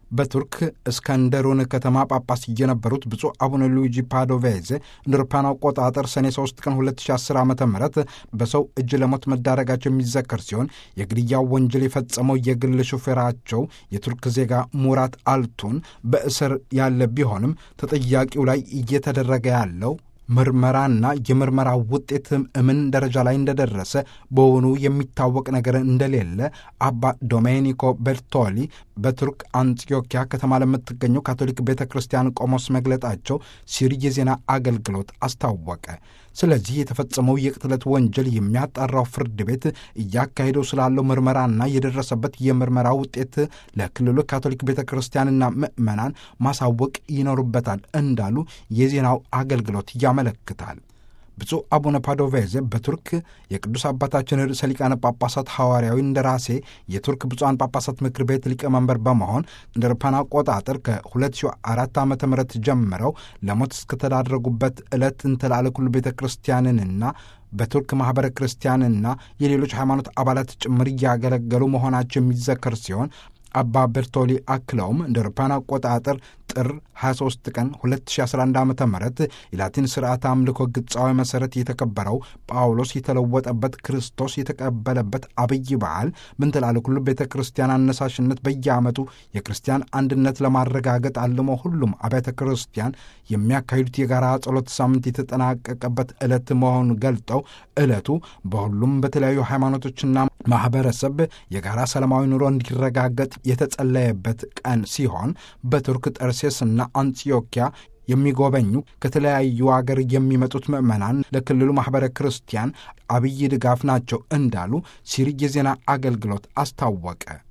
በቱርክ እስከንደሩን ከተማ ጳጳስ የነበሩት ብፁዕ አቡነ ሉዊጂ ፓዶቬዜ እንደ አውሮፓውያን አቆጣጠር ሰኔ 3 ቀን 2010 ዓ ም በሰው እጅ ለሞት መዳረጋቸው የሚዘከር ሲሆን የግድያው ወንጀል የፈጸመው የግል ሹፌራቸው የቱርክ ዜጋ ሙራት አልቱን በእስር ያለ ቢሆንም ተጠያቂው ላይ እየተደረገ ያለው ምርመራና የምርመራ ውጤት ምን ደረጃ ላይ እንደደረሰ በውኑ የሚታወቅ ነገር እንደሌለ አባ ዶሜኒኮ ቤርቶሊ በቱርክ አንጢዮኪያ ከተማ ለምትገኘው ካቶሊክ ቤተ ክርስቲያን ቆሞስ መግለጣቸው ሲሪ የዜና አገልግሎት አስታወቀ። ስለዚህ የተፈጸመው የቅትለት ወንጀል የሚያጣራው ፍርድ ቤት እያካሄደው ስላለው ምርመራና የደረሰበት የምርመራ ውጤት ለክልሉ ካቶሊክ ቤተ ክርስቲያንና ምዕመናን ማሳወቅ ይኖሩበታል እንዳሉ የዜናው አገልግሎት ያመለክታል። ብፁዕ አቡነ ፓዶቬዜ በቱርክ የቅዱስ አባታችን ርዕሰ ሊቃነ ጳጳሳት ሐዋርያዊ እንደራሴ የቱርክ ብፁዓን ጳጳሳት ምክር ቤት ሊቀመንበር በመሆን እንደ አውሮፓውያን አቆጣጠር ከ2004 ዓ ም ጀምረው ለሞት እስከተዳረጉበት ዕለት እንተላለ ኩሉ ቤተ ክርስቲያንንና በቱርክ ማኅበረ ክርስቲያንና የሌሎች ሃይማኖት አባላት ጭምር እያገለገሉ መሆናቸው የሚዘከር ሲሆን አባ ቤርቶሊ አክለውም እንደ አውሮፓውያን አቆጣጠር ጥር 23 ቀን 2011 ዓ ም የላቲን ስርዓት አምልኮ ግጻዊ መሠረት የተከበረው ጳውሎስ የተለወጠበት ክርስቶስ የተቀበለበት አብይ በዓል ምንትላለ ኩሉ ቤተ ክርስቲያን አነሳሽነት በየዓመቱ የክርስቲያን አንድነት ለማረጋገጥ አልሞ ሁሉም አብያተ ክርስቲያን የሚያካሂዱት የጋራ ጸሎት ሳምንት የተጠናቀቀበት ዕለት መሆኑን ገልጠው ዕለቱ በሁሉም በተለያዩ ሃይማኖቶችና ማኅበረሰብ የጋራ ሰላማዊ ኑሮ እንዲረጋገጥ የተጸለየበት ቀን ሲሆን በቱርክ ጠርሴስና አንጢዮኪያ የሚጎበኙ ከተለያዩ አገር የሚመጡት ምዕመናን ለክልሉ ማኅበረ ክርስቲያን አብይ ድጋፍ ናቸው እንዳሉ ሲሪ የዜና አገልግሎት አስታወቀ።